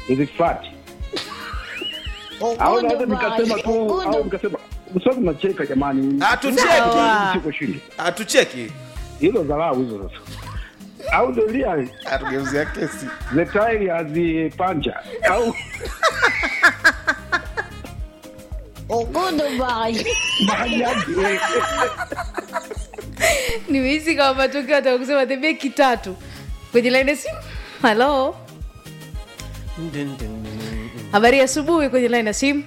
nizifati au naweza nikasema tu au nikasema msomi nacheka jamani Hatucheki. Sawa. siko shindi hatucheki hilo dharau hizo sasa au dolia hatugeuzia kesi the tairi hazipanja au mahajaji eh, nimehisi kama matokeo ataka kusema tembee kitatu kwenye laini ya simu halo habari ya asubuhi kwenye laini ya simu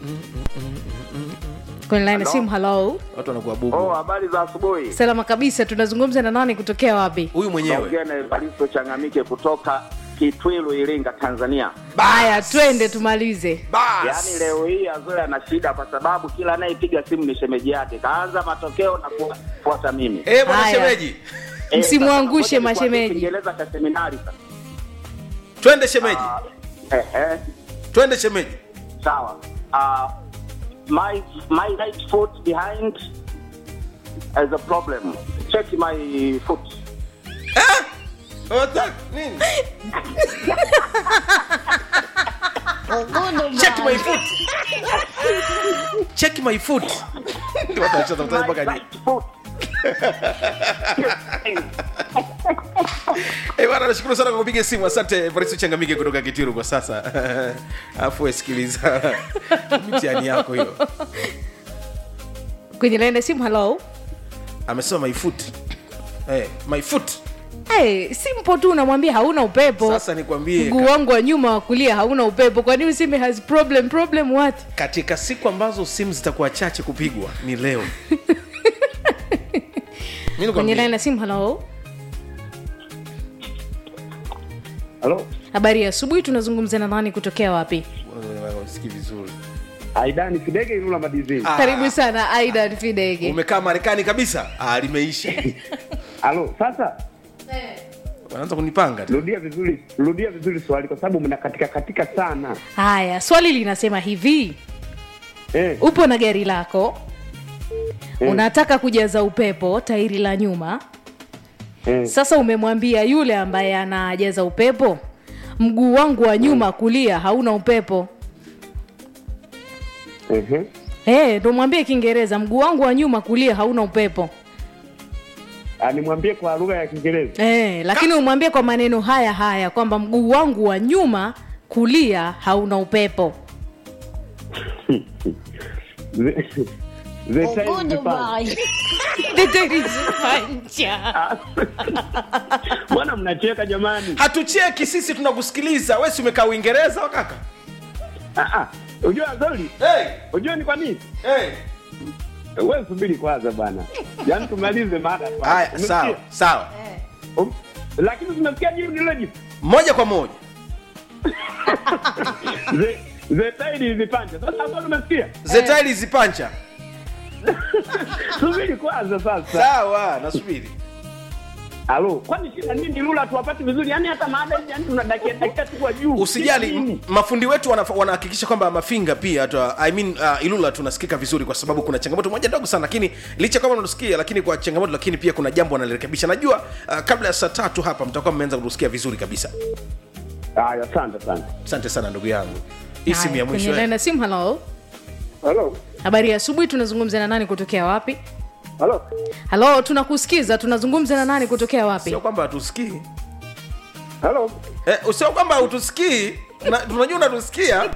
kwenye laini ya simu halo watu wanakuwa Oh, bubu habari za asubuhi. salama kabisa tunazungumza na nani kutokea wapi huyu mwenyewe Naongea na Evaristo Changamike kutoka Kitwilu, Iringa, Tanzania. haya twende tumalize Yaani bas leo hii Azoe ana shida kwa sababu kila anayepiga simu ni shemeji yake, kaanza matokeo na kufuata mimi. Eh, bwana Haya. shemeji Eh, Msimwangushe sasa ngoja nikuambie mashemeji. Kiingereza cha seminari sasa. twende shemeji Eh, eh, twende shemeji sawa. Uh, my my right foot behind has a problem. Check my foot. Eh? Wata- nini? check my foot check my foot Watu wanacheza mtaani My mpaka right foot. Eh, bwana nashukuru sana kwa kupiga simu asante Evaristo Changamike kutoka Kitiru kwa sasa afu sikiliza mtihani yako hiyo kwenye laini ya simu halo amesema my foot eh, my foot hey, simpo tu unamwambia hauna upepo sasa nikwambie mguu wangu wa nyuma wa kulia hauna upepo kwa nini useme has problem problem what katika siku ambazo simu zitakuwa chache kupigwa ni leo Mimi kwenye nikwambie, laini ya simu halo halo habari ya asubuhi tunazungumza na nani kutokea wapi sikii vizuri aidani kidege ilula madizini Ah. karibu sana aidan fidege umekaa marekani kabisa ah, limeisha halo sasa wanaanza kunipanga tu. rudia vizuri rudia vizuri swali kwa sababu mna katika katika sana haya swali linasema hivi eh, upo na gari lako unataka kujaza upepo tairi la nyuma eh, sasa umemwambia yule ambaye anajaza upepo mguu wangu wa nyuma kulia hauna upepo ehe. hey, ndo mwambie kiingereza mguu wangu wa nyuma kulia hauna upepo Ah, nimwambie kwa lugha ya kiingereza hey, lakini umwambie kwa maneno haya haya kwamba mguu wangu wa nyuma kulia hauna upepo The- the time is fun. Teterizipanja. bwana mnacheka jamani hatucheki sisi tunakusikiliza wesi umekaa uingereza wakaka Ah, ah. unajua zoli hey, unajua ni kwa nini hey. wewe subiri kwanza bana yaani tumalize mada kwanza. haya Umesikia? sawa sawa Um, lakini tumesikia jibu nilojibu moja kwa moja the the tide is panja sasa hapo tumesikia zetaili zipancha subiri kwanza sasa sawa nasubiri halo kwani shida nini lula tuwapati vizuri yaani hata maada hizi yani tunadakia dakia tu kwa juu usijali Shida nini? m- mafundi wetu wanaf- wanahakikisha kwamba mafinga pia tua, I mean, uh, ilula tunasikika vizuri kwa sababu kuna changamoto moja ndogo sana lakini licha kwamba unatusikia lakini kwa changamoto lakini pia kuna jambo wanalirekebisha najua uh, kabla ya saa tatu hapa mtakuwa mmeanza kutusikia vizuri kabisa haya asante sana asante sana ndugu yangu hii simu ya Haya, mwisho kwenye eh. laini ya simu halo halo habari ya asubuhi tunazungumza na nani kutokea wapi halo halo tunakusikiza tunazungumza na nani kutokea wapi sio kwamba hatusikii halo eh, sio kwamba hautusikii na- tunajua unatusikia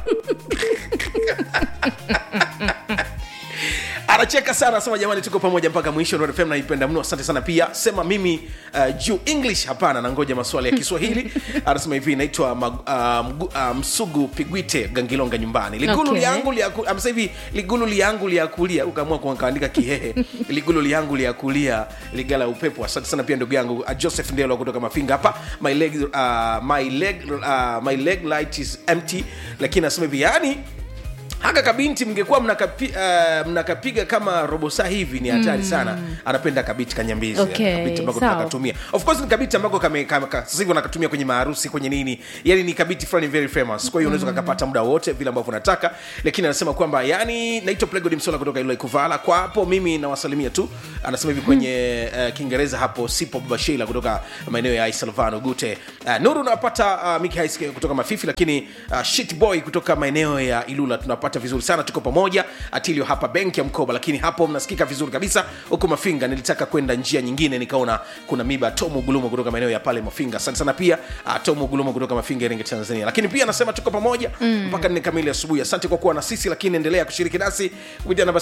anacheka sana anasema jamani tuko pamoja mpaka mwisho Nuru fm naipenda mno asante sana pia sema mimi uh, juu english hapana nangoja maswali ya kiswahili anasema hivi naitwa mag- uh, mgu- uh, msugu pigwite gangilonga nyumbani ligulu Okay. liangu liaku- amesema hivi ligulu liangu liakulia ukaamua kuandika kihehe ligulu liangu liakulia ligala upepo asante sana pia ndugu yangu uh, joseph ndelo kutoka mafinga hapa my leg, uh, my leg, uh, my leg light is empty lakini anasema hivi yani aka kabinti mngekuwa mnakapi, uh, mnakapiga kama robo saa hivi ni hatari sana anapenda kabiti kanyambizi Okay, kabiti ambako sawa. tunakatumia of course ni kabiti ambako kame, kame, ka, sasa hivi wanakatumia kwenye maharusi kwenye nini yani ni kabiti fulani very famous kwa hiyo unaweza kakapata muda wote vile ambavyo unataka lakini anasema kwamba yani naitwa plegod msola kutoka ilo ikuvala kwa hapo mimi nawasalimia tu anasema hivi kwenye uh, kiingereza hapo sipo baba sheila kutoka maeneo ya isalvano gute uh, nuru unapata uh, miki Hais kutoka mafifi lakini uh, shit boy kutoka maeneo ya ilula tunapata vizuri sana tuko pamoja atilio hapa benki ya mkoba lakini hapo mnasikika vizuri kabisa huku mafinga nilitaka kwenda njia nyingine nikaona kuna miba tomu gulumo kutoka maeneo ya pale mafinga asante sana pia uh, tomu gulumo kutoka mafinga iringa tanzania lakini pia anasema tuko pamoja mm. mpaka nne kamili asubuhi asante kwa kuwa na sisi lakini endelea kushiriki nasi kupitia namba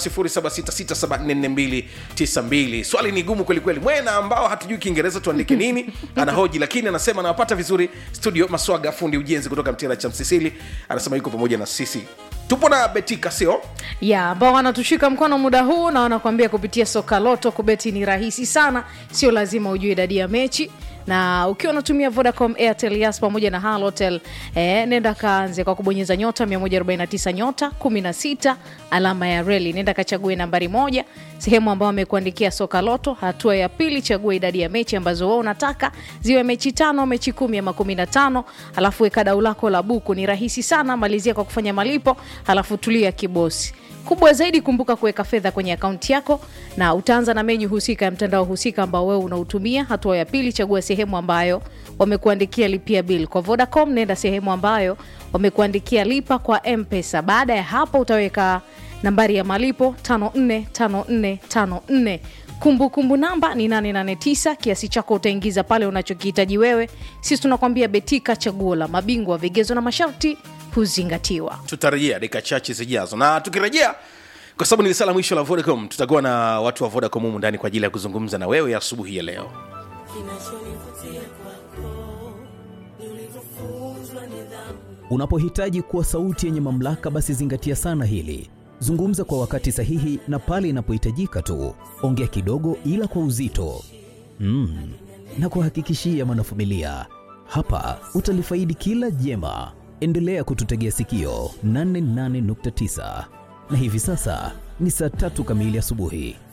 0766744292 swali ni gumu kwelikweli mwena ambao hatujui kiingereza tuandike nini anahoji lakini anasema anawapata vizuri studio maswaga fundi ujenzi kutoka mtira cha msisili anasema yuko pamoja na sisi tupo na betika sio ya ambao wanatushika mkono muda huu na wanakuambia kupitia soka loto kubeti ni rahisi sana sio lazima ujue idadi ya mechi na ukiwa unatumia vodacom airtel yas pamoja na halotel eh, nenda kaanze kwa kubonyeza nyota 149 nyota 16 alama ya reli nenda kachague nambari moja sehemu ambayo amekuandikia soka loto hatua ya pili chagua idadi ya mechi ambazo wewe unataka ziwe mechi tano mechi kumi ama kumi na tano alafu weka dau lako la buku ni rahisi sana malizia kwa kufanya malipo alafu tulia kibosi kubwa zaidi kumbuka kuweka fedha kwenye akaunti yako na utaanza na menyu husika ya mtandao husika ambao wewe unautumia hatua ya pili chagua sehemu ambayo wamekuandikia lipia bill kwa vodacom nenda sehemu ambayo wamekuandikia lipa kwa mpesa baada ya hapo utaweka nambari ya malipo 545454 kumbukumbu namba ni 889 kiasi chako utaingiza pale unachokihitaji wewe sisi tunakwambia betika chaguo la mabingwa vigezo na masharti huzingatiwa tutarejea dakika chache zijazo na tukirejea kwa sababu ni risala mwisho la vodacom tutakuwa na watu wa vodacom humu ndani kwa ajili ya kuzungumza na wewe asubuhi ya leo Unapohitaji kuwa sauti yenye mamlaka, basi zingatia sana hili. Zungumza kwa wakati sahihi na pale inapohitajika tu. Ongea kidogo, ila kwa uzito. Mm. Na kuhakikishia mwanafamilia, hapa utalifaidi kila jema. Endelea kututegea sikio 88.9 na hivi sasa ni saa tatu kamili asubuhi.